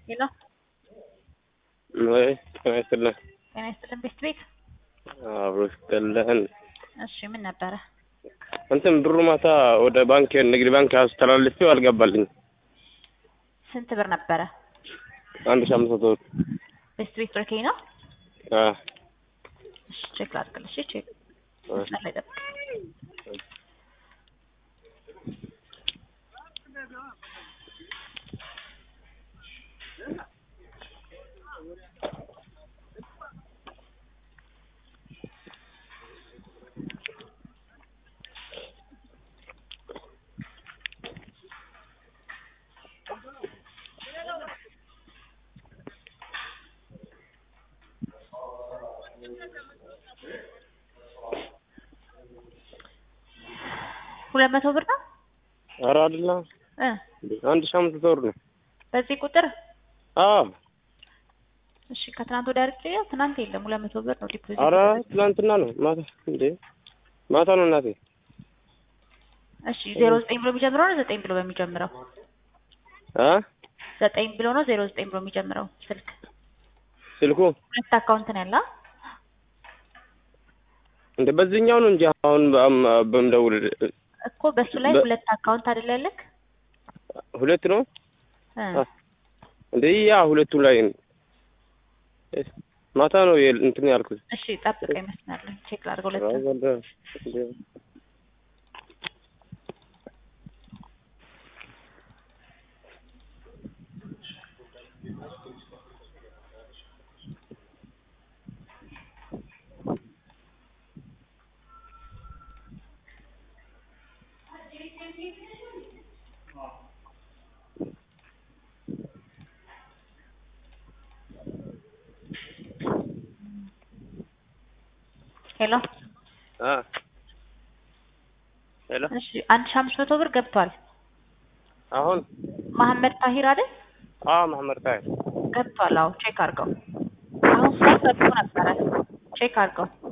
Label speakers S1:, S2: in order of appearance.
S1: ሄሎ
S2: ወይ ጤና ይስጥልን።
S1: ጤና ይስጥልን ቤት ቤት
S2: አብሮ ይስጥልን።
S1: እሺ ምን ነበረ?
S2: እንትን ብሩ ማታ ወደ ባንክ ንግድ ባንክ አስተላልፌው አልገባልኝ።
S1: ስንት ብር ነበረ?
S2: አንድ ሺህ አምስት መቶ ብር።
S1: ቤት ቤት ብርኬ ነው?
S2: አ
S1: እሺ ቼክ ላድርግልሽ። እሺ ቼክ
S2: አ
S1: መስመር ላይ ጠብቅ። ሁለት መቶ ብር ነው
S2: ኧረ አይደለም
S1: እ
S2: አንድ ሺህ አምስት መቶ ብር ነው።
S1: በዚህ ቁጥር
S2: አዎ
S1: እሺ ከትናንት ወዲያ አድርጌ ትናንት የለም ሁለት መቶ ብር ነው ዲፖዚት
S2: ኧረ ትናንትና ነው ማታ እንዴ ማታ ነው እናቴ።
S1: እሺ ዜሮ ዘጠኝ ብሎ የሚጀምረው ነው ዘጠኝ ብሎ በሚጀምረው
S2: አ
S1: ዘጠኝ ብሎ ነው ዜሮ ዘጠኝ ብሎ የሚጀምረው ስልክ
S2: ስልኩ
S1: ሁለት አካውንት ነው ያለ
S2: እንደ በዚህኛው ነው እንጂ አሁን በአም- በምደውል
S1: እኮ በሱ ላይ
S2: በ-
S1: ሁለት አካውንት አይደል ያለክ
S2: ሁለት ነው
S1: እ
S2: አ እንዴ ያ ሁለቱ ላይ ነው። ማታ ነው የል- እንትን ያልኩት።
S1: እሺ ጠብቀኝ መስመር ላይ ቼክ ላድርገው ሁለት
S2: ኧረ በለ- እንዴ
S1: ሄሎ
S2: አ ሄሎ
S1: እሺ አንድ ሺህ አምስት መቶ ብር ገብቷል
S2: አሁን
S1: መሐመድ ታሂር አይደል
S2: አ መሐመድ ታይ
S1: ገብቷል አዎ ቼክ አድርገው አሁን ሳይ ገብቶ ነበረ ቼክ አድርገው